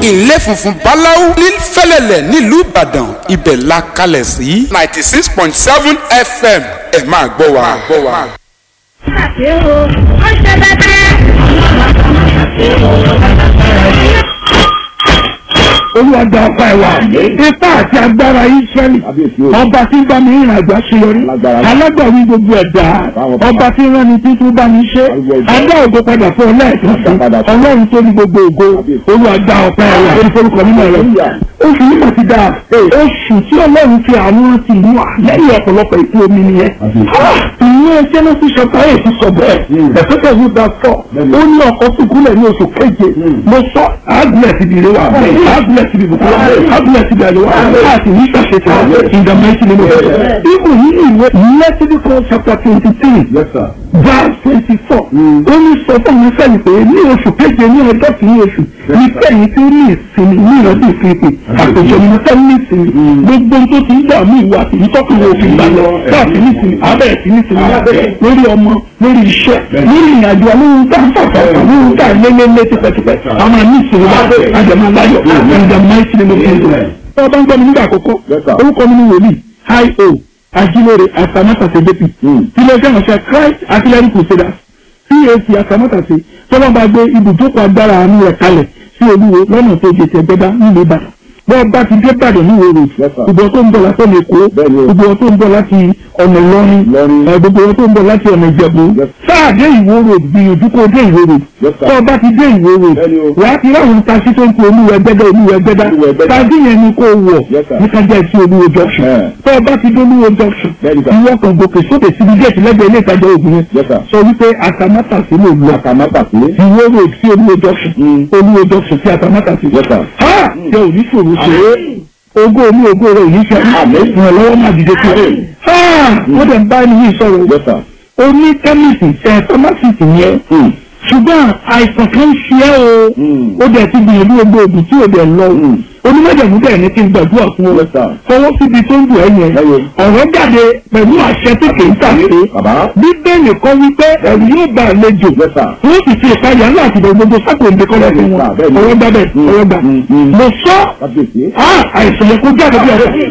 ilé funfun báláú ní fẹ́lẹ́lẹ̀ nílùú ìbàdàn ibẹ̀ la kalẹ̀ sí ninety six point seven fm ẹ máa gbọ́ wa. ṣe o ó ṣe bẹ́bẹ́. olúwa gba ọpá ẹ wá ipá àti agbára israẹli ọba tí ń bá mi rìn àjò àṣeyọrí alágbàwí gbogbo ẹ̀dá ọba tí ń rán ni títún bá mi ṣe adá ògo padà fún ọ lẹ́ẹ̀kan sí ọlọ́run tó ní gbogbo ògo olúwa gba ọpá ẹ wá orí forúkọ nínú rẹ oṣù yìí mà ti dáa oṣù tí ọlọ́run fi àwọn ti mú wa lẹ́yìn ọ̀pọ̀lọpọ̀ ìpín omi nìyẹn ìwé jẹ́nẹ́sì ṣọ̀tà èyí ti sọ bẹ́ẹ̀ ẹ̀fẹ́fẹ́ yìí bá fọ́ ó ní ọkọ̀ sùkúlẹ̀ ní oṣù keje mo sọ àgùlẹ̀ ti bìrẹ̀ wa àgùlẹ̀ ti bìbùkún wa àgùlẹ̀ ti bìrẹ̀ wa láti ní ìṣàṣetì wa ìdàmẹ́sì nínú ẹ̀ ibù yìí ìwé Leviticus chapter twenty three verse twenty four ó ní sọ fún mi sẹ́yìn pé ní oṣù keje ní ọjọ́ kìíní oṣù ní kẹ́yìn tí ó ní ìsinmi ní ìrántí ìfipè àpèjọ ni mo fẹ́ ní ìsinmi gbogbo tó ti ń dààmú ìwà àti ìtọ́kùnrin òfin gbà lọ káàfin ní ìsinmi abẹ́rẹ́ sí ní ìsinmi lórí ọmọ lórí iṣẹ́ lórí ìrìnàjò alóhùn tá ń fàfà alóhùn tá ń lélẹ́lẹ́ tipẹ́tipẹ́ àwọn àmì ìsinmi wa àjẹmọ́ aláyọ̀ ìdààmú ìsinmi mo fi ń dùn. tí wọ́n bá ń gbọ́ mi nígbà àkọ́kọ́ orúkọ mi ni wòlíì hi o ajílóore asamátàsé jp ilé iṣẹ́ ìránṣẹ́ christ artillery crusaders cac asamátàsé tọ́lọ́ bá gbé ibùjókòó agbára àánú rẹ̀ kalẹ̀ sí olúwo lọ́nà tó jẹ tẹ̀gbẹ́dá nílùú ìbàdàn bọ́ọ̀ bá ti dé ìbàdàn ní ìwé road gbogbo tó ń bọ̀ láti ọ̀nà èkó gbogbo tó ń bọ̀ láti ọ̀nà ìlọrin gbogbo tó ń bọ̀ láti ọ̀nà ìjẹ̀bú sáà dé ìwó road gbìyànjú kó dé ìwó road tọ́ọ̀ bá ti dé ìwó road wà á ti ráhùn taxi tó ń pe olúwo ẹgbẹ́dá olúwo ẹgbẹ́dá taxi yẹn ni kó wọ̀ ní kájà sí olúwo junction tọ́ọ̀ bá ti dé olúwo junction ìwọ kan gòkè sókè síbi géètì lẹ́gbẹ̀ẹ́ ilé ìtajà ògùn yẹn sọ wípé àtàmátàsí ló lọ ìwó road sí olúwo junction olúwo junction sí àtàmátàsí ha jẹ́ òní ṣòro ṣe é ogó omi ogó rẹ̀ òní ṣe ìrànlọ́wọ́ máa dìde sí i ha wọ́n dẹ̀ ń bá ẹni yìí sọ̀rọ̀ o ní kẹ́mìsì ẹ̀ fámásìtì yẹn ṣùgbọ́n àìsàn kan ṣe é o ó dẹ̀ ti gbìyànjú gbogbo ògùn tí ò dẹ̀ lọ onímọ̀jẹ̀mú bẹ́ẹ̀ ni kí n gbàdúrà fún ọ fọwọ́ síbi tó ń dùn ẹ́ yẹn ọ̀rọ̀ jáde pẹ̀lú àṣẹ tó kè ń tàṣe bíbélì kọ́ wípé ẹ̀rù yóò bá àlejò wọ́n sì fi ìpayà ńlá àti gbogbo sákò ń dekọ́ lọ́sùn wọn ọ̀rọ̀ gbà bẹ́ẹ̀ ọ̀rọ̀ gbà mo sọ àìsàn yẹn kó jáde bí ọ̀rọ̀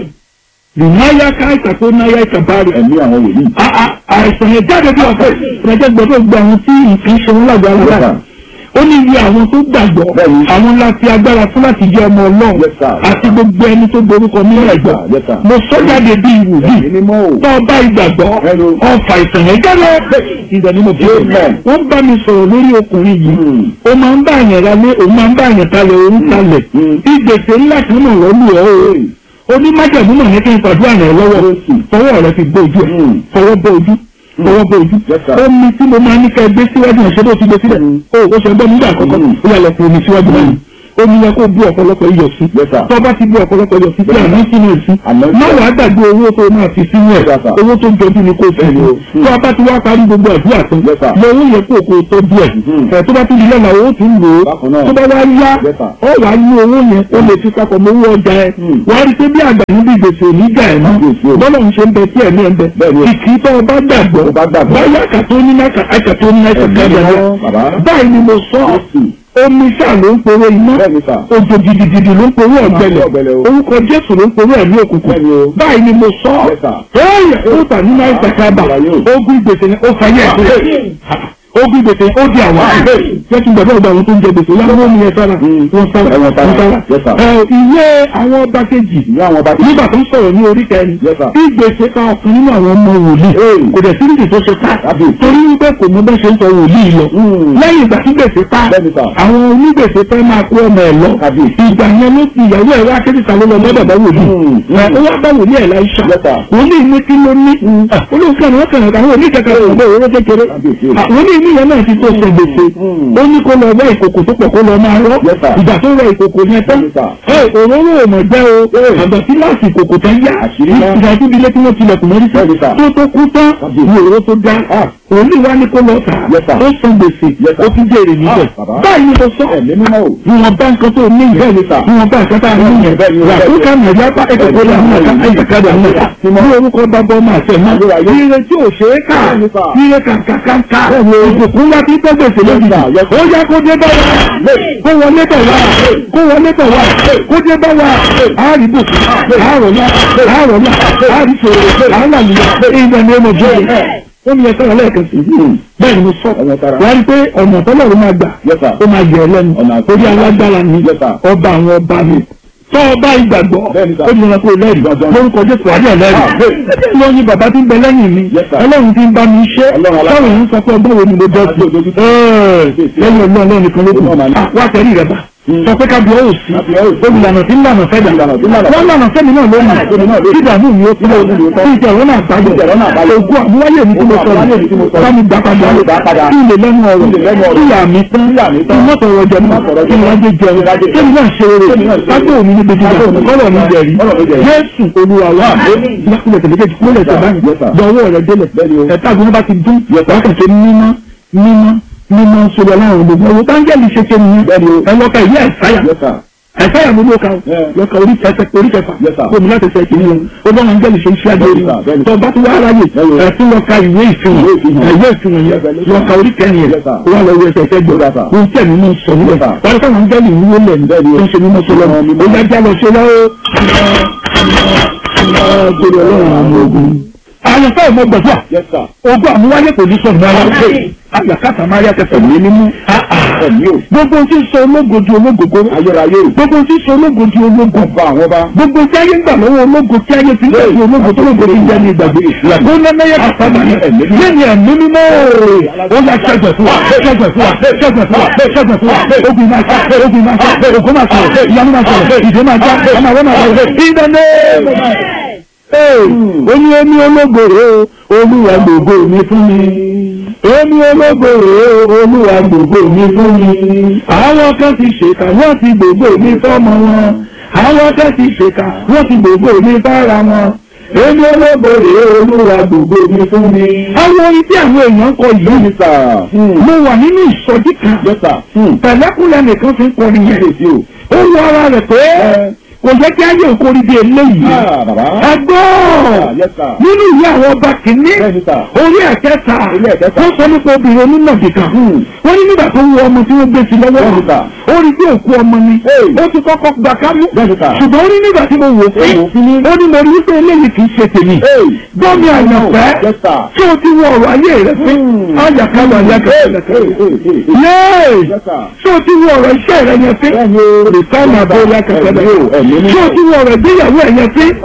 ìnáyà káìsà tó náyà ìkàbárì. ẹ̀mí àwọn wòlíì. àìsàn yẹn jáde bí ọ̀fẹ́ ìrẹ́jẹ́ gbọ́dọ̀ gba àwọn tí nǹkan ṣe wọn lágbára rẹ̀. ó ní iye àwọn tó gbàgbọ́ àwọn ńlá fi agbára fún láti jẹ́ ọmọ ọlọ́run àti gbogbo ẹni tó borúkọ nínú ẹ̀gbọ́. mo sọ jáde bí ìwòlíì tó o bá ìgbàgbọ́ ọfà ìsàn yẹn jáde ìdàní mo fi wọ́n bá mi sọ̀rọ̀ lórí ọkùnrin yìí ó máa ń bá àyàn ralé òun máa ń bá àyàn talẹ̀ òun talẹ̀ ìgbésẹ̀ ńlá kan náà rọ́lù ọ́ onímájàmú náà ní kí n pàdúrà rẹ lọ́wọ́ fọwọ́ rẹ fi bó ojú ẹ̀ fọwọ́ bó ojú fọwọ́ bó ojú omi tí mo máa ní ká gbé síwájú ẹ̀ ṣé bó ti gbé sílẹ̀ o ò ṣe gbọ́ nígbà àkọ́kọ́ ó yà lọ fún omi síwájú báyìí omi yẹ kó bú ọ̀pọ̀lọpọ̀ iyọ̀ sí tó bá ti bú ọ̀pọ̀lọpọ̀ iyọ̀ sí tí àmì sínú ẹ̀ sí má wàá gbàgbé owó tó máa fi sínú ẹ̀ owó tó jọjú ni kò fẹ́ tó a bá ti wá parí gbogbo àdúrà tán lọ owó yẹ kó kó tó díẹ̀ ẹ̀ tó bá ti di lọ́la owó tún lò ó tó bá wá yá ọ wà á ní owó yẹn ó lè fi papọ̀ mọ́ owó ọjà ẹ̀ wàá rí pé bí àgbà níbi ìgbésẹ̀ òní gbà ẹ̀ náà bọ́lá ń ṣe ń bẹ tí ẹ̀mí ẹ̀ ń bẹ ìkì tó o bá gbàgbọ́ báyà kàtó ní náà kàtó ní náà kàtó báyìí ni mo sọ omi sáà ló ń poró iná òjò gidigidi ló ń poró ọ̀gbẹlẹ̀ orúkọ jésù ló ń poró ẹ̀mí òkùnkùn báyìí ni mo sọ ẹ̀yẹ ó tà nínú àìsàn kábà ogun gbèsè ni ó fayé ẹ̀ ogun gbèsè ó di àwọn àgbẹ̀ jẹ́ kí n gbàgbọ́ ọgbà àwọn tó ń jẹ gbèsè yàrá wọn nìyẹn sára wọn sára wọn sára ìwé àwọn ọba kejì nígbà tó ń sọ̀rọ̀ ní orí kẹrin bí gbèsè kan ọ̀kan nínú àwọn ọmọ wòlíì kò dẹ̀ sí nídìí tó ṣe ká torí wípé kò mọ bẹ́ẹ̀ ṣe ń sọ wòlíì lọ lẹ́yìn ìgbà tí gbèsè ká àwọn onígbèsè fẹ́ máa kó ọmọ ẹ̀ lọ ìgbà yẹn ló ti ìyàwó ẹ̀ wá kéde sàlọ́ lọ mọ́dọ̀ bá wòlíì ó wá bá wòlíì ẹ̀ láìsà wòlíì ní kí ló ní olóòfin àwọn kan àwọn oníkẹ́kẹ́ ọ̀gbọ́n òwúrọ̀ kékeré wòlíì ní ìyẹn náà ti tó ṣe gbèsè ó ní kó lọ wá ìkòkò tó pọ̀ kó lọ máa rọ́ ìgbà tó rọ ìkòkò yẹn tán ẹ òróró òmò jẹ́ o àgbà tí láti ìkòkò tán yá ìgbà tó di ilé tí wọ́n tilẹ̀kùn mọ́rí sí tó tó kú tán ní òróró tó dá òní wa ní kó lọ tà Yes, sir. ó san gbèsè Yes, sir. ó tún jèrè níbẹ̀ Ah, bàbá. báyìí ni mo sọ ẹ̀mí mímọ́ o. ìwọ̀n bá nǹkan tó ní Bẹ́ẹ̀ ni, sir. ìwọ̀n bá nǹkan tá a ní yẹn Bẹ́ẹ̀ ni, wà bẹ́ẹ̀ ó ni. ká mọ̀ yá bá ẹ̀kọ́ tó lọ àwọn ọ̀gá ẹ̀jẹ̀kadà ní ọ̀gá ní orúkọ bàbá ọmọ àti ẹ̀mọ́ Ayérayé. ire tí ò ṣe é kà Bẹ́ẹ̀ ni, sir. ire kàǹkàǹkà ìbùkún wá tí gbẹ́gbèsè lójijì sir. Yes, sir. ó yá kó dé bá wa kó wọlé bọ̀ wá kó wọlé bọ̀ wá kó dé bá wa àárí bùkún àárọ̀lá àárọ̀lá àárí ṣòro àárọ̀lá ìgbà ni ó mọ̀ jẹ́ ó ní ẹ̀ka lẹ́ẹ̀kan sí bẹ́ẹ̀ ni mo sọ Ọmọ tara. wá rí pé ọ̀nà tọ́lọ̀ ló máa gbà Yes, sir. ó máa yẹ ẹ lẹ́nu Ọ̀nà àti- orí alágbára ni Yes, sir. ọba àwọn ọba ni tọ́ ọba ìgbàgbọ́ Bẹ́ẹ̀ ni, sir. ó ní ọ̀nà pé lẹ́rìí Dandan. lórúkọ jésù àdé Ah, ẹlẹ́rìí bẹ́ẹ̀. ẹ̀jẹ̀ lọ yin bàbá tí ń bẹ lẹ́yìn mi Yes, sir. ọlọ́run tí ń bá mi ṣe Ọlọ́run alágbára. táwọn èèyàn sọ pé ọgbọ́n wo ni mo bọ́ sí Àti òdodo. Ẹ́ẹ̀, lẹ́yìn ọlọ́run ọlọ́run nìkan ló kù Ọlọ́run máa ní. Ah, wá tẹ̀rí rẹ̀ bá sọ pé ká bí ọ́ òsì Ká bí ọ́ òsì. olùlànà tí ń lànà fẹ́ dà Olùlànà tí ń lànà fẹ́ dà. wọ́n lànà fẹ́mi náà lónìí Fẹ́mi náà lónìí. kí ìdààmú mi ó fi lọ Ìdààmú mi ó tán. kí ìjẹ̀rọ̀ náà Kí ìjẹ̀rọ̀ náà bàjẹ́ bàjẹ́. ògùn àmúwáyé mi tí mo Ògùn sọ àmúwáyé mi tí mo sọ. bá mi gbà padà Bá mi gbà padà. kí ilé lẹ́nu ọ̀rọ̀ Kí ilé lẹ́nu ọ̀rọ̀. kí ìyá mi tán Kí ìyá mi tán. kí mọ́tò ọ̀rọ̀ jẹ mọ́ Mọ́tò ọ̀rọ̀ kí jẹ mọ́. ìwádìí jẹun Kí ìwádìí kí mi náà ṣe rere Kí mi náà ṣe kájọ òní níbi jíjà Kájọ òní níbi kọ́lọ̀ mi jíjà. jẹ̀rí Kọ́lọ̀ mi jẹ̀rí. Jésù Olúwa wa ìyàkùnlẹ̀ tẹ̀lẹ́kẹ̀jì kúlẹ̀ tẹ̀ báyìí Yes, sir. dọ̀wọ́ rẹ̀ délẹ̀ Bẹ́ẹ̀ ni o. ẹ̀ta àgbọn bá ti dún Yes, sir. wọ́n kẹ̀kẹ́ mímọ́ mímọ́ mímọ́ sórí ọlọ́run gbogbo owó táńgẹ́lì ṣe ṣe nìyẹn Bẹ́ẹ̀ ni o. ẹ lọ́ka ìyá ẹ̀sáyà Yes, sir. ẹ̀sáyà ló ló ka o Yeah. lọ́ka orí kẹsẹ̀ orí kẹfà Yes, sir. kó mi láti ṣe kìíní o ó bá wọn gẹ́lì ṣe iṣẹ́ adé orí Bẹ́ẹ̀ ni, sir. Bẹ́ẹ̀ ni, tó bá tún wá aráyè Bẹ́ẹ̀ ni. ẹ̀tún lọ́ka ìwé ìfihàn Ìwé ìfihàn. ìwé ìfihàn yẹn Revelation. lọ́ka orí kẹrin yẹn Yes, sir. ó wà lọ wí ẹsẹ̀ ẹsẹ̀ gbọ́ Yes, sir. ohun tí ẹ̀mí mú sọ nílẹ̀ Yes, sir. wọ́n káwọn gẹ́lì wúwo lẹ̀ ní Bẹ́ẹ̀ ni o. tó ń ṣe mímọ́ sọlọ́ Mímọ́, mímọ́. ó yá já lọ ṣe lọ́wọ́ gbèrè ọlọ́run àwọn ogun. àyànfẹ́ ìmọ̀ gbọ̀dọ̀ Yes, sir. ogún àmúwáyé kò ní sọ̀rọ̀ rárá àyàkátà máa yá kẹsàn ní mímú. Ẹ̀mí o. gbogbo tí ń sọ ológo di ológogo Ayérayé o. gbogbo tí ń sọ ológo di ológo Ọba àwọn ọba. gbogbo tí ayé ń gbà lọ́wọ́ ológo tí ayé ti ń gbà sí ológo tó lógo ti ń jẹ́ ní ìgbàgbé ó lẹ́mẹ́yẹ kàtà ní lẹ́yìn ẹ̀mí mímọ́ ó yà ṣẹ́gbẹ̀ fún wa ṣẹ́gbẹ̀ fún wa ṣẹ́gbẹ̀ fún wa ṣẹ́gbẹ̀ fún wa ogun máa ṣe ogun máa ṣe ògùn máa ṣe ìyanu máa ṣe ìdè máa já ọmọ àwọn máa ṣe ìdáná ó ní omi ológoro olúwa gbogbo mi fún mi omi ológoro olúwa gbogbo mi fún mi àwọn kan ti ṣèkà wọ́n ti gbogbo mi fọ́mọ wọn àwọn kan ti ṣèkà wọ́n ti gbogbo mi fára wọn èmi ológoro olúwa gbogbo mi fún mi. àwọn orin tí àwọn èèyàn kọ yìí Yes, sir. mo wà nínú ìsọjí kan Yes, sir. Hmm. pẹ̀lẹ́kùnlẹ̀ nìkan fi ń kọrin yẹn Kábíyèsí o. ó wọ ara rẹ̀ pé kò jẹ́ kí ayé òkori di eléyìí Ah, bàbá. ẹgbọ́n Yes, sir. nínú ìwé àwọn ọba kìíní Bẹ́ẹ̀ni, sir. orí ẹ̀kẹta Orí ẹ̀kẹta. wọ́n sọ nípa obìnrin onínàbì kan Hmm. wọ́n ní nígbà tó wọ ọmọ tí wọ́n gbé sí lọ́wọ́ Bẹ́ẹ̀ni, sir. ó rí bí òkú ọmọ ni Hey. ó ti kọ́kọ́ gbà kámú Bẹ́ẹ̀ni, sir. ṣùgbọ́n ó ní nígbà tí mo wò Ó wò fún ó ní mo rí wípé eléyìí kì í ṣe tèmi Hey. gbọ́mi àyànfẹ́ Yes, sir. tí o ti wọ ọ̀rọ̀ ayé rẹ fún Hmm. ayàkálọ̀ Hey, ayàkálọ̀ hey, hey, hey. yéé Yes, sir. tí o ti wọ ọ̀rọ̀ iṣẹ́ rẹ yẹn fún Bẹ́ẹ̀ni o. rìtáìmù àbọ̀ ayàkálọ̀ Ẹ̀mí o, ẹ̀mí mímọ́. tí o ti wọ ọ̀rọ̀ ìgbéyàwó ẹ̀ yẹn fún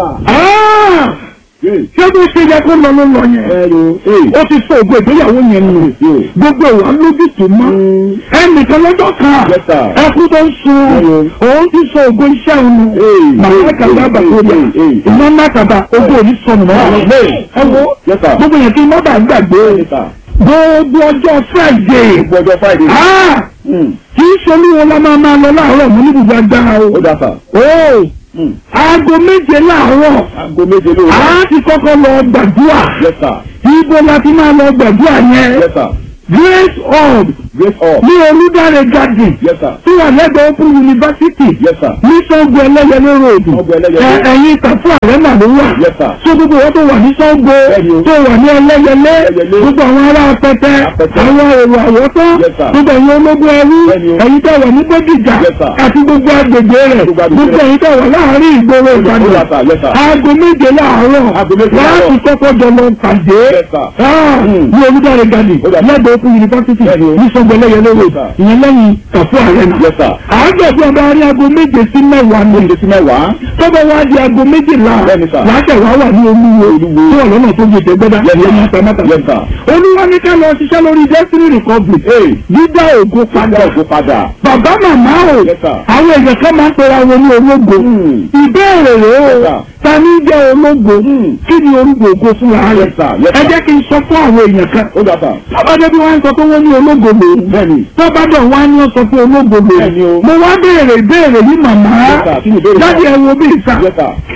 Hey. ṣé bí ó ṣe yẹ kó lọ ló lọ yẹn Bẹ́ẹ̀ni o. Hey. ó ti sọ ògo ìgbéyàwó yẹn nù Yóò. gbogbo ìwà lójú tó mọ́ ẹnìkan lọ́jọ́ kan Yes, sir. ẹkú tó ń sun Hello. òun ti sọ ògo iṣẹ́ òun nù Hey. màmá kàdá Hey, bàkúrò hey, hey. iná ńlá kàdá ògo òní sọnù mọ́ Hey. ẹ wo Yes, sir. gbogbo yẹn kí mọ́tà gbàgbé Yes, sir. gbogbo ọjọ́ Friday Gbogbo ọjọ́ Friday. ah Hmm. kì í ṣe olúwo la máa máa lọ láàárọ̀ mú níbùdó agbára o Ó dá sà. o Hmm. aago méje láàárọ̀ Aago méje lóru. a ti kọ́kọ́ lọ gbàdúrà Yes, sir. ibo la ti máa lọ gbàdúrà yẹn Yes, sir. Grace Hall Grace Hall. ní Olúdáre Garden Yes, sir. tó wà lẹ́gbẹ̀ẹ́ Open University Yes, sir. ní Sango Ẹlẹ́yẹlé road Sango Ẹlẹ́yẹlé. Ẹ- ẹ̀yìn Tàfú Àrẹ́nà ló wà Yes, sir. tó gbogbo wọn tó wà ní Sango Bẹ́ẹ̀ni o. tó wà ní Ẹlẹ́yẹlé Ẹlẹ́yẹlé. gbogbo àwọn ará Apẹtẹ Apẹtẹ. àwọn èrò àwọ̀tán Yes, sir. gbogbo ẹ̀yin ológun ẹrú Bẹ́ẹ̀ni o. ẹ̀yin tó wà ní Bódìjà Yes, sir. àti gbogbo agbègbè rẹ̀ Gbogbo agbègbè gbogbo rẹ̀. ẹ̀yin tó wà láàárín ìgboro Ó dá Ìbàdàn sà. Yes, sir. aago méje láàárọ̀ Aago méje láti láàárọ̀. kọ́kọ́ jọ lọ pàdé Yes, sir. Ah, Hmm. ní Olúdáre Garden Ó dà. lẹ́gbẹ̀ẹ́ Open University Bẹ́ẹ̀ni o. ní Sango Ẹlẹ́yẹlé road Yes, sir. ìyẹn lẹ́yìn Tàfú Àrẹ́nà Yes, sir. àádọ́gbọ̀n ọba rí aago méje sí mẹ́wàá ni Méje sí mẹ́wàá. tọ́bọ̀ wá di aago méjìlá Bẹ́ẹ̀ni, sir. láṣẹ wá wà ní olúwo Olúwo. tó wà lọ́nà tó gbèsè gbẹ́dá Yes, sir. ní àtàmátà Yes, sir. olúwa ní ká lọ ṣiṣẹ́ lórí destiny recovery Hey. dídá ògo Padà padà ògo padà. bàbá màmá o Yes, sir. àwọn èèyàn kan máa ń pera wọn ní ológo Hmm. ìbéèrè rèé Yes, o sir. ta ní jẹ́ ológo Hmm. kí ni orúkọ ògo fúnra rẹ̀ Yes, sir. Yes, ẹ sir. jẹ́ kí n sọ fún àwọn èèyàn kan Ó dá sà. tọ́bádé bí wọ́n ń sọ pé wọ́n ní ológo lòun Bẹ́ẹ̀ni. tọ́bádé wọ́n á ní wọ́n sọ pé ológo Bẹ́ẹ̀ni o. lòun mo wá béèrè ìbéèrè yìí màmá Yes, sir. Kí ni ìbéèrè jáde náà? ẹ wo bí ìsà Yes, sir.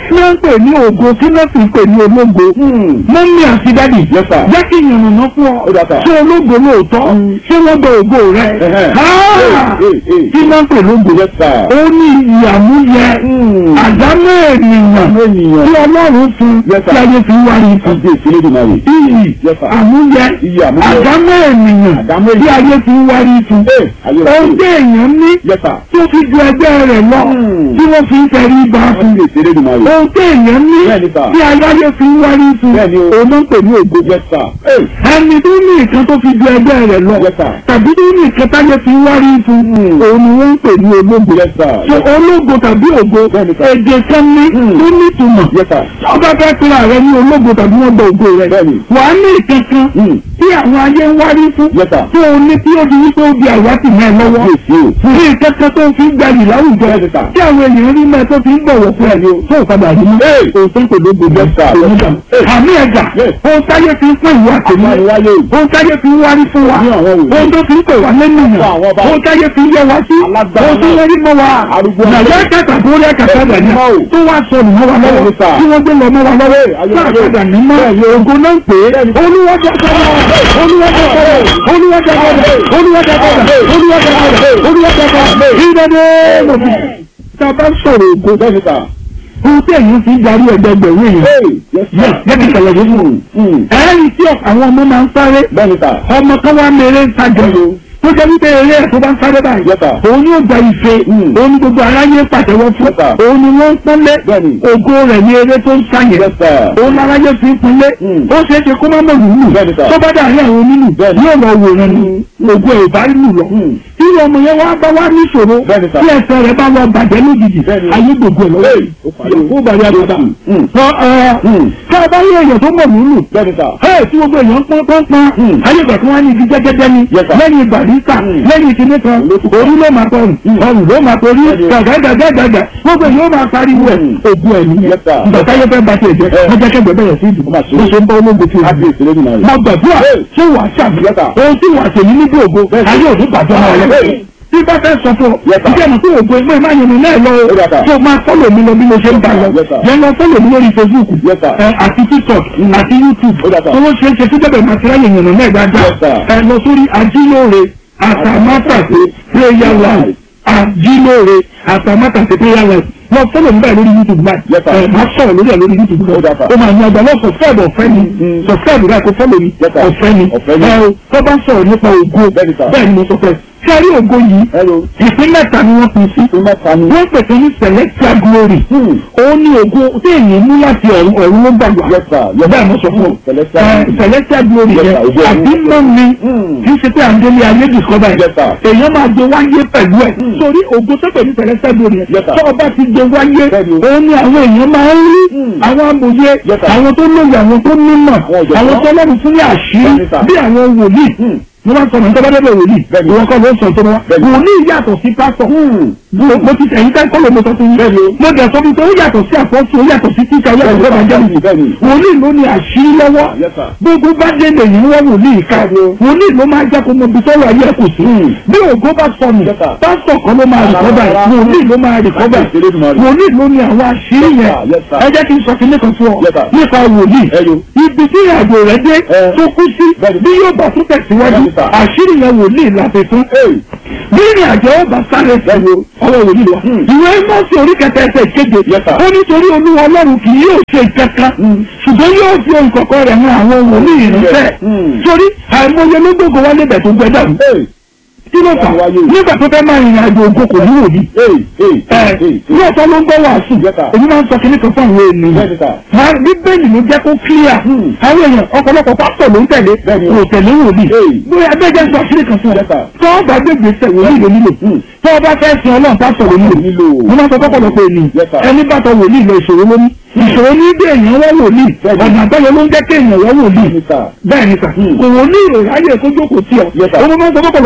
kí wọ́n ń pè ní ògo kí wọ́n sì ń pè ní ológo mọ́mí àti dádì Yes, sir. jẹ́ kí ìyànnà fún ọ Ó dà, sir. ṣé ológo lóòótọ́ ṣé wọ́n gba ògo rẹ Ẹ̀hẹ́. Ah! Hey, hey, hey. kí wọ́n ń pè lógo Yes, sir. ó ní ìyàmúyẹ Mm. àdámọ́ ènìyàn Àmọ́ ènìyàn. tí ọlọ́run fún Yes, sir. tí ayé fi wárí fún Kábíyèsí Elédùmarè. iyì Yes, sir. àmúyẹ Iyì àmúyẹ. àdámọ́ ènìyàn Àdámọ́ tí ènìyàn. ayé fi wárí fún Hey, ayé rẹ̀. ohun tí èèyàn ní Yes, sir. tó fi ju ẹgbẹ́ rẹ̀ lọ Mm. tí wọ́n fi ń tẹrí ba fún Kábíyèsí Elédùmarè. ohun tí èèyàn ní Bẹ́ẹ̀ni, sir. tí ayé fi ń wárí fún Bẹ́ẹ̀ni o. òun ló ń pè ní ògo Yes, sir. Hey, ẹni tó ní nǹkan tó fi ju ẹgbẹ́ rẹ̀ lọ Yes, sir. tàbí tó ní nǹkan táyé fi ń wárí fún Mm. òun ni wọ́n ń pè ní ológo Yes, sir. so ológo tàbí ògo ògo Bẹ́ẹ̀ni sà. èdè kan ní Hmm. tó nítumọ̀ Yes, sir. ọba fẹ́ pera rẹ ní ológo tàbí wọ́n gba ògo rẹ Bẹ́ẹ̀ni. wàá ní ìkankan Hmm. tí àwọn ayé ń wárí fún Yes, sir. tó o ní tí ó di wípé ó di àwátì mẹ́ ẹ lọ́wọ́ Yes, you. ní ìkankan tó fi ń gbayì láwùjọ Bẹ́ẹ̀ni sà. tí àwọn èèyàn rí mẹ́ tó fi ń bọ̀wọ̀ fún ẹ tó o padà rí mọ́ Hey. òótọ́ kò lógo Yes, sir. onígbà Hey. àmì ẹ̀gà Yes. ohun táyé fi ń pín ìwà tèmi Àmọ́ ìwáyé. ohun táyé fi ń wárí fún wa Ní àwọn òwe. ohun tó fi ń pè wá lẹ́nu yàn Fún àwọn ọba. ohun táyé fi ń yẹ wá sí Alágbára ohun tó náà. yẹ rí mọ́ wa Arúgbó nàìjíríà ọjọ́. kẹta tó rí ẹ̀ka sábà ní Mọ́ o. tó wá sọnù mọ́ wa lọ́wọ́ Bẹ́ẹ̀ni sà. tí wọ́n gbé lọ mọ́ wa lọ́wọ́ ayé sáà ayé. padà ní mọ́ ògo náà ń pè é olúwọ́jà padà olúwọ́jà padà olúwọ́jà padà olúwọ́jà padà olúwọ́jà padà olúwọ́jà padà ìdẹ́dẹ́ lọ́bì tá a bá sọ̀rọ̀ ògo Bẹ́ẹ̀ni sà. ohun tí èyí fi ń darí ẹgbẹgbẹ̀rún èèyàn Hey, yes, sir. Yes, jẹ́ kí n ṣàlàyé fún un. Hmm. ẹ̀ẹ́rì tí àwọn ọmọ máa ń sáré Bẹ́ẹ̀ni sà. ọmọ kan wá mèrè ń tajà tó jẹ́ wípé eré ẹ̀ tó bá ń sáré báyìí Yes, sir. òun yóò gba ife Mm. òun ni gbogbo aráyé ń pàtẹ́wọ́ fún Yes, sir. òun ni wọ́n ń pọ́nlé Bẹ́ẹ̀ni. ògo rẹ̀ ní eré tó ń sáyẹn Yes, sir. òun láráyé fi ń pinlé Mm. ó ṣeé ṣe kó má mọ̀ lùlù Bẹ́ẹ̀ni, sir. tó bá dàrí àwọn onílù Bẹ́ẹ̀ni. yóò lọ wòran ni ògo ẹ̀ bá lù lọ Mm. tí ọmọ yẹn wá bá wá níṣòro Bẹ́ẹ̀ni, sir. tí ẹsẹ̀ rẹ̀ bá lọ bàjẹ́ lójijì Bẹ́ẹ̀ni. ayé gbogbo ẹ̀ lọ́wọ́ Hey, ó parí. yìí ó bàjẹ́ àgbàdà Mm. Mm. ká a bá rí èèyàn tó mọ̀ lùlù Bẹ́ẹ̀ni sà. Ẹ tí gbogbo èèyàn pọ́n pọ́n pọ́n Hmm. ayé ìgbà tí wọ́n á ní igi jẹ́gẹ́dẹ́ ni Yes, sir. lẹ́yìn barista Hmm. lẹ́yìn ìkíní kan Olótùkọ́. orí ló máa tọrùn ọrùn ló máa torí Bẹ́ẹ̀ni. gàgàgàgàgà gbogbo èèyàn ó máa pariwo ẹ̀ Hmm. ògùn ẹ̀ nìyẹn Yes, sir. ìgbà táyé fẹ́ bá tiẹ̀ jẹ́ Eh. wọ́n jẹ́ kẹ́gbẹ́ bẹ̀rẹ̀ sí ìdùnnú Ó máa ṣe. bó ṣe ń bá ológun fi hàn Kábíyèsí Elédùmarè. mo gbàdúrà Hey. ṣé wàá ṣàbí Yes, sir. ohun tí wàá ṣèyí níbi ògo Bẹ́ẹ̀ni. ayé òní bàjọ́ máa yẹ Hey. tí bá fẹ́ sọ fún ọ Yes, sir. ìjẹ́ mi tó ògo ẹgbẹ́ máa yẹn mi náà lọ Ó dà, sir. tó máa fọ́lọ̀ mi lọ bí mo ṣe ń bá lọ Yes, sir. yẹn lọ fọ́lọ̀ mi lórí Facebook Yes, sir. ẹ, àti TikTok àti YouTube Ó dà, sir. tó ló ṣe é ṣe tí bẹ́ẹ̀ máa ti ráyè yànnà náà dáadáa Yes, sir. ẹ lọ sórí ajílóore àtàmátàsé prayer life ajílóore àtàmátàsé prayer life lọ fọ́lọ̀ mi báyìí lórí YouTube báyìí Yes, sir. ẹ máa sọ̀rọ̀ lórí ẹ̀ lórí YouTube Ó dà, sir. ó máa ní agbá lọ subscribe ọ̀fẹ́ ni Mm. subscribe rẹ̀ kó fọ́lọ̀ mi Yes, sir. ọ̀fẹ́ ni Ọ̀fẹ́ ni. ẹ o tó bá sọ̀rọ̀ nípa ògo Bẹ́ẹ̀ni, sir. bẹ́ẹ̀ ni mo sọ fẹ́ sẹ́rí ògo yìí Hello. ìpín mẹ́ta ni wọ́n pín sí Ṣé mẹ́ta ni? wọ́n pèsè ní celestial glory Hmm. òun ni ògo tí èyí mú láti ọ̀run ọ̀run ló gbà wá Yes, sir. Yes, bẹ́ẹ̀ sir. mo sọ fún ọ Celestial Ẹ, glory. celestial glory Yes, yẹn sir. Ògo àbí ọ̀run. mọ́ mi Hmm. kì í ṣe pé à ń délé ayé discover Yes, sir. èèyàn máa gbé wáyé pẹ̀lú ẹ̀ Hmm. sórí ògo tó pè ní celestial glory yẹn Yes, sir. tó ọba ti gbé wáyé Bẹ́ẹ̀ni o. òun ni àwọn èèyàn máa ń rí Hmm. àwọn amòye Yes, sir. àwọn tó lóye àwọn tó nímọ̀ Àwọn ọ̀jọ̀gbọ́n. àwọn tó lọ́rùn fún ní àṣírí Bẹ́ẹ̀ni, sir. bí àwọn wòlíì Hmm. mo máa ń sọ mọ̀ nípa bẹ́ẹ̀ wòlíì Bẹ́ẹ̀ni. ìwọ kọ́ ló ń sọ tó wá Bẹ́ẹ̀ni. wòlíì yàtọ̀ sí pásítọ̀ Hmm. mo mo ti tẹ̀yìn ká kọ́lọ̀ mo sọ fún yín Bẹ́ẹ̀ni o. mo dẹ̀ sọ fún yín pé ó yàtọ̀ sí àpọ́sù ó yàtọ̀ sí tíṣà ó yàtọ̀ sí Bẹ́ẹ̀ni, evangelist bẹ́ẹ̀ni. wòlíì ló ní àṣírí lọ́wọ́ Yes, sir. gbogbo bá dé lèyìn wọ́n wòlíì ká Bẹ́ẹ̀ni o. wòlíì ló máa jẹ́ kó mọ ibi sọ́wọ́ ayé ẹ̀ kò sí Hmm. bí ògo bá sọnù Yes, sir. pásítọ̀ kan ló máa rìkọ́bà Rárá. wòlíì ló máa rìkọ́bà Kábíyèsí Elédùmarè. wòlíì ló ní àwọn àṣírí Yes, yẹn sir. Yes, sir. ẹ jẹ́ kí n sọ kí nìkan fún ọ Yes, sir. nípa wòlíì Ẹyọ. ibi tí ìrìnàjò rẹ dé Eh. tó kú sí Bẹ́ẹ̀ni. bí yóò bá tún tẹ̀síwájú Bẹ́ẹ̀ni, sir. àṣírí yẹn wòlíì láti fún Hey. bí ìrìn àjò ọba sáré Bẹ́ẹ̀ni o. ọwọ́ ìwòlíì wa Hmm. ìwé mọ́sí orí kẹta ẹsẹ̀ kéde Yes, sir. ó nítorí olúwa ọlọ́run kì yóò ṣe kankan ṣùgbọ́n yóò fi ohun kọ̀ọ̀kan rẹ̀ hàn àwọn wòlíì ìrìnsẹ̀ Hmm. sórí àìmọye ló gbogbo wá lébẹ̀ tó gbẹ dàrú Hey. kí ló fà Wáyé. nígbà tó fẹ́ máa rìnrìn àjò ògo kò ní wòlíì Hey. Hey. ẹ Hey. lóòótọ́ ló ń gbọ́ wàásù Yes, sir. èmi máa ń sọ kíní kan fún àwọn ènìyàn Bẹ́ẹ̀ni, sir. máa bíbélì ló jẹ́ kó clear Hmm. àwọn èèyàn ọ̀pọ̀lọpọ̀ pásítọ̀ ló ń tẹ̀lé Bẹ́ẹ̀ni. kò tẹ̀lé wòlíì Hey. bóyá abẹ́jẹ́ sọ kíní kan fún ọ Yes, sir. tó o bá gbégbé sẹ̀ wòlíì ló nílò Hmm. tó o bá fẹ́ sin ọlọ́run pásítọ̀ ló nílò Nílò. mo máa sọ fọ́pọ̀lọpọ̀ ènìyàn Yes, sir. ẹni bá tọ wòlíì lọ ìṣòro lóní ìṣòro ní bí èèyàn wá wòlíì Bẹ́ẹ̀ni. ọ̀nà àbẹ́yẹ ló ń jẹ́ kí èèyàn wá wòlíì Bẹ́ẹ̀ni, sir. bẹ́ẹ̀ ni sà Hmm. kò wòlíì ìráyè kó jókòó tí ọ Yes, sir. ọmọ máa ń sọ fọ́pọ̀lọpọ̀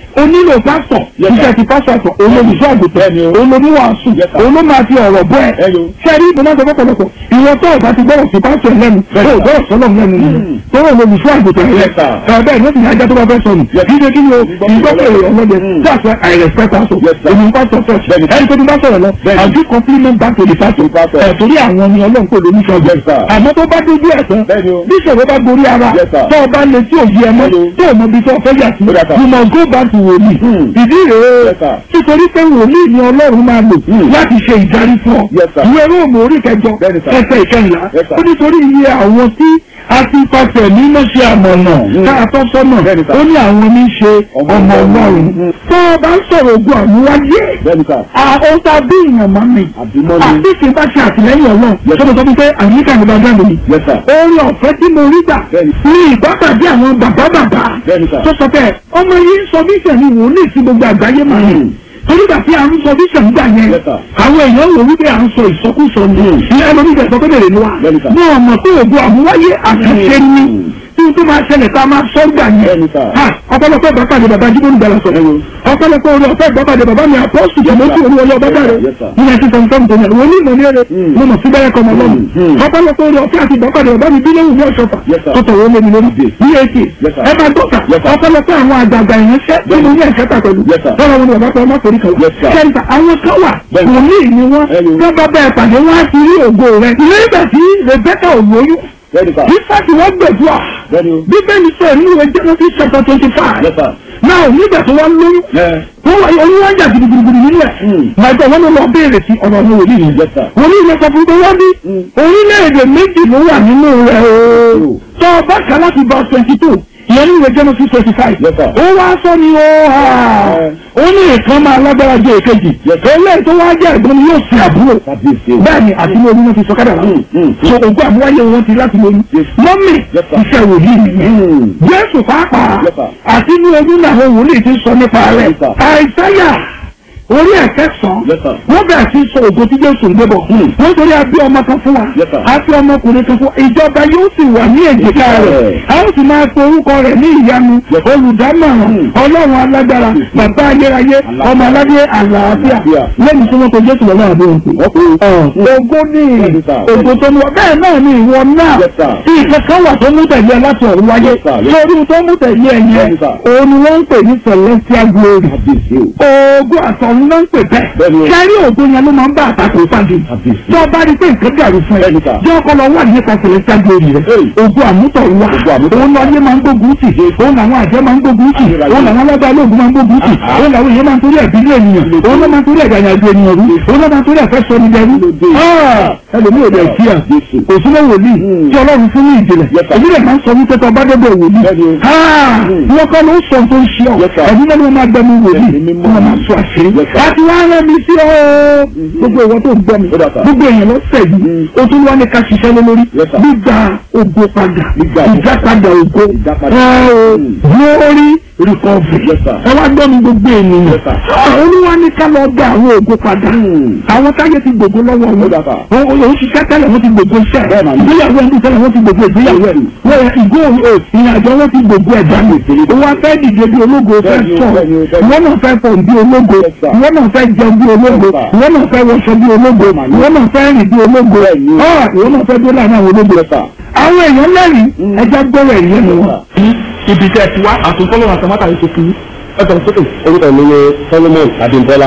o nílò pásítọ̀ Yes, sir. iṣẹ́ ti pásítọ̀ olóògùn àgùntàn Bẹ́ẹ̀ni o. olóníwàásù Yes, sir. olóò máa fi ọ̀rọ̀ bọ́ ẹ̀ Bẹ́ẹ̀ni o. sẹ́rí mo máa sọ fọ́pọ̀lọpọ̀ ìwọ tó ọ̀gá ti gbọ́dọ̀ sí pásítọ̀ lẹ́nu tó Bẹ́ẹ̀ni, sir. gbọ́dọ̀ sọ́lọ̀ lẹ́nu nìyẹn tó wọ́n olóògùn àgùntàn rẹ̀ Yes, sir. ẹ̀ bẹ́ẹ̀ ní ó sì ní ajá tó bá fẹ́ sọnù Yes. kí ni kí ni o ìgbọ́kọ̀ èrò ọlọ́dẹ Mm. that's why I respect pastor Yes, sir. èmi ń pastor church Bẹ́ẹ̀ni. ẹni tó ti bá sọ̀rọ̀ lọ Bẹ́ẹ̀ni. àjú compliment back to the pastor To the pastor. ẹ̀ torí àwọn ni ọlọ́run kò lóní sọ́jọ́ Yes, sir. àmọ́ tó bá dójú ẹ̀ tán Bẹ́ẹ̀ni o. bí ìṣòro bá gorí ara Yes, sir. tó o bá lè tí ò yí ẹ mọ́ Bẹ́ẹ̀ni o. tó o mọ ibi tó o fẹ́ yà sí Ó dà, sir. you must go back to wòlíì Hmm. ìdí rèé Yes, sir. nítorí pé wòlíì ni ọlọ́run máa lò Hmm. láti ṣe ìdarí fún ọ Yes, sir. ìwé róòmù orí kẹjọ Bẹ́ẹ̀ni, sir. ẹsẹ̀ ìkẹyìnlá Yes, sir. ó nítorí iye àwọn tí a ti pàṣẹ mímọ́ ṣe àmọ̀nà Hmm. ká tọ́ sọ́nà Bẹ́ẹ̀ni, sir. ó ní àwọn ní í ṣe Ọmọ ọmọ Ọlọ́run. ọlọ́run Hmm. tó o bá ń sọ̀rọ̀ ogun àmúwáyé bẹ́ẹ̀ni sà àwọn tá a bí ìyàn máa mi àbímọ́ ni àti kì í bá ṣe àtìlẹ́yìn ọlọ́run Yes. tó mo sọ fún pé àyíká mi bá dá mi yes sir orí ọ̀fẹ́ tí mo rí gbà Bẹ́ẹ̀ni. ní ìbápàdé àwọn bàbá bàbá Bẹ́ẹ̀ni, sir. tó sọ pé ọmọ yìí ń sọ bíṣẹ̀ ni wòlíì sí gbogbo àgbáyé máa ń Mm. torí gbà tí à ń sọ bíṣẹ̀ nígbà yẹn Yes, sir. àwọn èèyàn wò wípé à ń sọ ìsọkúsọ ni Mm. ní ẹlòmíì tẹ̀ sọ pé bèrè ni wa Bẹ́ẹ̀ni, sir. ní ọmọ tó ògùn àmúwáyé àkàṣe ni Mm. tí o tó máa ṣẹlẹ̀ ká máa sọ gbà yẹn Bẹ́ẹ̀ni, sir. Ha, ọ̀pọ̀lọpọ̀ ìbápàdé bàbá jíbọn gbàlà sọ Bẹ́ẹ̀ni. ọ̀pọ̀lọpọ̀ orí ọ̀fẹ́ ìbápàdé bàbá mi àpọ́sù jẹ́ mọ́tò orí ọlọ́ bàbá rẹ̀ Yes, sir. ní nineteen seventy seven tó yẹn wọ́n ní ìmọ̀ ní ẹ̀rẹ́ Mm. mo mọ̀ sí bẹ́rẹ̀ kọ́ ọmọ lọ́mù Mm. ọ̀pọ̀lọpọ̀ orí ọ̀fẹ́ àti ìbápàdé bàbá mi bí lóhùn ní ọ̀ṣọ́fà Yes, sir. tó tọ̀wọ́ lé mi lórí Yes. ní èkì Yes, sir. ẹ máa dọ́kà Yes, sir. ọ̀pọ̀lọpọ̀ àwọn àgbààgbà ìránṣẹ́ tí mo ní ẹ̀ṣẹ́ tà pẹ̀lú Yes, sir. lọ́wọ́ wọn ni bàbá pẹ́ ọmọ torí kan Yes, sir. kẹta àwọn kan wà Bẹ́ẹ̀ni. wòlíì ni wọ́n Bẹ́ẹ̀ni. tó bá bẹ́ẹ̀ pàdé wọ́n á ti rí ògo rẹ̀ nígbà tí Rebecca ò lóyún bẹ́ẹ̀ni sà ìfàtí wọ́n gbẹ̀dúrà bẹ́ẹ̀ni o bíbélì sọ nínú ìwé Genesis chapter twenty five yes sir náà nígbà tó wá lóyún ẹ wọ́n wá oyún wá jà gidigidi nínú ẹ̀ Mm. màgbà wọn ló lọ béèrè sí ọ̀rọ̀ ní wòlíì yìí yes sir wòlíì yìí sọ fún pé wọ́n bí Mm. orílẹ̀-èdè méjì ló wà nínú rẹ̀ o Mm. tó o bá kà láti bá twenty two ìyẹn ní ìwé Genesis twenty five Yes, sir. ó wá sọ ni ó hà Eh. ó ní ìkan máa lágbára jẹ èkejì Yes, sir. eléyìí tó wá jẹ́ ẹ̀gbọ́n ni yóò sin àbúrò kábíyèsí o bẹ́ẹ̀ni àti ní orí wọn ti sọ kádà wọn Mm, mm. so ògùn àmúwáyé wọn ti láti lóyún Yes. mọ́mì Yes, sir. iṣẹ́ wòlíì nìyẹn Mm. jésù pàápàá Yes, sir. àti ní ojú làwọn wòlíì ti sọ nípa rẹ̀ Yes, sir. àìsáyà orí ẹ̀kẹ́sàn Yes, sir. wọ́n bẹ̀rẹ̀ sí sọ ògo tí jésù ń gbébọ̀ Hmm. wọ́n torí a bí ọmọ kan fún wa Yes, sir. a bí ọmọkùnrin kan fún wa ìjọba yóò sì wà ní èjìká rẹ̀ Yes. a ó sì máa pe orúkọ rẹ̀ ní ìyanu Yes. olùdámọ̀ràn Hmm. ọlọ́run alágbára bàbá ayérayé ọmọ aládé àlàáfíà Àlàáfíà. lẹ́yìn tí wọ́n pe jésù lọ́wọ́ àbí òun pè wọ́n pe ògo ní Bẹ́ẹ̀ni, sir. ògo tó mú bẹ́ẹ̀ náà ni ìwọ náà Yes, sir. tí ìkankan wà tó mú tẹ̀lé ẹ láti ọ̀run wáyé Yes, sir. lórí tó mú tẹ̀lé ẹ yẹn Bẹ́ẹ̀ni, sir. òun ni wọ́n ń pè ní celestial glory kábíyèsí o ògo àtọ̀run ló ń pè bẹ́ẹ̀ Bẹ́ẹ̀ni o. kẹ́rí ògo yẹn ló máa ń bá àtàkùn pàdé Kábíyèsí. tó o bá rí pé nǹkan dàrú fún ẹ Bẹ́ẹ̀ni, sir. jẹ́ ọkọ lọ wà nípa celestial glory rẹ Hey. ògo àmútọ̀run wa Ògo àmútọ̀run. òun lọ yé máa ń gbógun tì òun làwọn àjẹ́ máa ń gbógun tì Ayérayé. òun làwọn alágbá olóògùn máa ń gbógun tì Ah. òun làwọn èèyàn máa ń torí ẹ̀bí lé ènìyàn òun ló máa ń torí ẹ̀dá ìrìnàjò ènìyàn rú òun ló máa ń torí ẹ̀fẹ́ sọ ní dẹrú Lóde. ẹlòmíì ò dẹ̀ kí à Jésù. òsínà wòlíì Hmm. tí ọlọ́run fún ní ìjìnlẹ̀ Yes, sir. èmi rẹ̀ máa ń sọ wípé tó bá débẹ̀ wòlíì Bẹ́ẹ̀ni o. Hmm. wọ́n kọ́ ló ń sọ tó ń ṣe ọ́ Yes, sir. ẹ̀mí náà ló máa gbẹmí wòlíì Ẹ̀mí mímọ́. wọ́n máa sọ àṣírí Yes, sir. láti wá rẹ̀ mí sí ọ́ gbogbo ìwọ tó ń gbọ́ mi Ó dà, sir. gbogbo èèyàn lọ́sẹ̀ yìí o tún wá ní ká ṣiṣẹ́ lé lórí Yes, sir. gbígba ògo padà Gbígba ògo. ìdápadà ògo Ìdápadà. ẹ o Hmm. glory recovery Yes, sir. ẹ wá gbọ́ mi gbogbo ènìyàn Yes, sir. àwọn olúwa ní ká lọ gba àwọn ògo padà Hmm. àwọn táyé ti gbogbo lọ́wọ́ Ó wọn dà, sir. wọn ò ṣiṣẹ́ tẹ́lẹ̀ wọ́n ti gbogbo iṣẹ́ Bẹ́ẹ̀ mà ni. ìgbéyàwó ẹni tẹ́lẹ̀ wọ́n ti gbogbo ìgbéyàwó ẹ̀ wọ́n yẹ ìgò ìrìnàjò wọn ti gbogbo ẹ̀ dànù Bẹ́ẹ̀ wọn fẹ́ dìde bí ológo fẹ́ Bẹ́ẹ̀ ni o, sọ bẹ́ẹ̀ ni o, bẹ́ẹ̀ ni. wọn náà fẹ́ fọ̀ bí ológo Yes, sir. wọn náà fẹ́ jẹun bí ológo Yes, sir. wọn náà fẹ́ wọṣọ bí ológo Bẹ́ẹ̀ mà ni. wọn náà fẹ́ rìn bí ológo Bẹ́ẹ̀ ni o. Ah, wọn náà fẹ́ dé láàrin àwọn ológo Yes, sir. àwọn èèyàn lẹ́rìí ẹja gbọ́rọ̀ ẹ̀rí ẹnu wọn. ibi tẹ́ ẹ ti wá àtúntọ́lọ́ àtàmátà yìí ṣe fi ẹ̀sọ̀ sókè. orúkọ mi ni solomon abimbola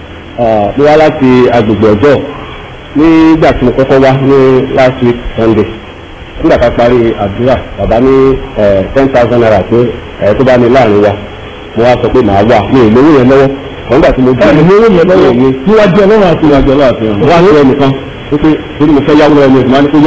mo wá láti agbègbè ọjọ́ nígbà tí mo kọ́kọ́ wá ní last week sunday nígbà tá a parí àdúrà bàbá ní ten thousand naira pé ẹ tó bá ní láàrin wa mo wá sọ pé màá wà mi ì lówó yẹn lọ́wọ́ àwọn nígbà tí mo ẹ ní owó yẹn lọ́wọ́ mi níwájú ọlọ́run àti níwájú ọlọ́run àti ìrànlọ́wọ́ wá sí ẹnìkan wípé torí mo fẹ́ yáwó lọ́wọ́ mi ò sì máa ní kó yá